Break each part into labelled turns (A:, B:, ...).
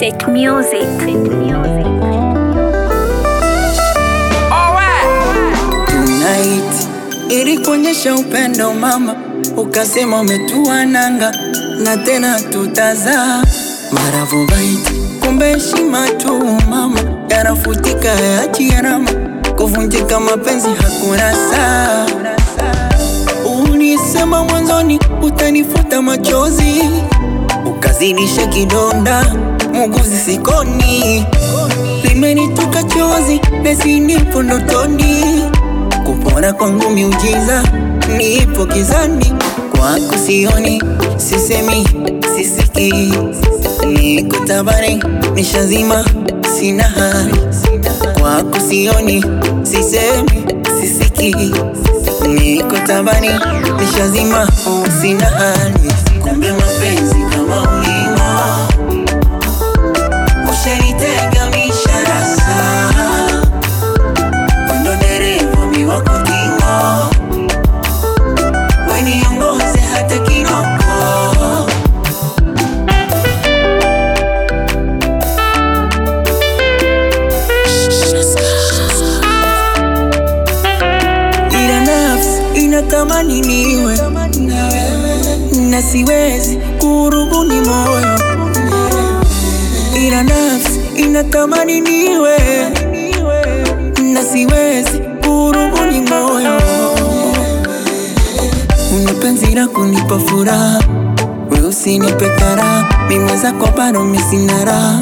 A: State Music. State Music.
B: Tonight ili kuonyesha upendo mama, ukasema umetua nanga na tena tutazaa maravu bait, kumbe heshima tu mama yanafutika yachi yarama kuvunjika mapenzi hakuna saa. Ulisema mwanzoni utanifuta machozi, ukazidisha kidonda muguzi sikoni, limenitoka chozi nesi nipo ndotoni, kupona kwangu miujiza, nipo gizani kwako sioni, sisemi sisiki, niko tabani nishazima, sina hali kwako sioni, sisemi sisiki, niko tabani nishazima, sina hali kumbe mapenzi kama ulima ushanitega misharasa ndo dereva miwako tingo weniongoze hata kinoko ila nafsi inatamani niwe na siwezi kurubuni moyo ila nafsi inatamani niwe na siwezi kurubuni moyo una penzi la kunipa furaha we usinipe karaha mimi zako bado misina raha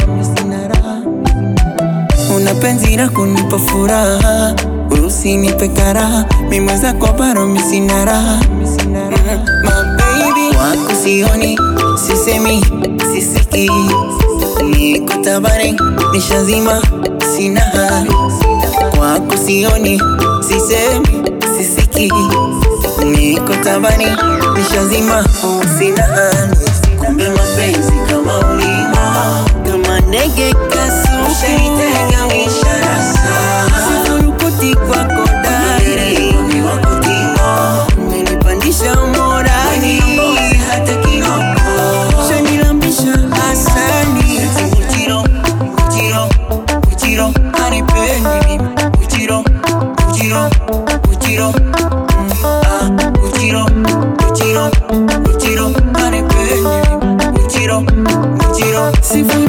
B: una penzi la kunipa furaha we usinipe karaha mimi zako bado misina raha Mm, my baby wako sioni sisemi sisiki niko tabani nishazima sina hali kwako sioni sisemi sisiki niko tabani nishazima sina hali kumbe mapenzi kama ulima kama ndege kasuushaitega misharasa sifurukuti kwako dari umenipandisha morali hata kinoko shanilambisha asani uchiro uchiro uchiro anipendi mimi uchiro uchiro uchiro Mm, ah, uchiro uchiro uchiro anipendi mimi uchiro uchiro sifuri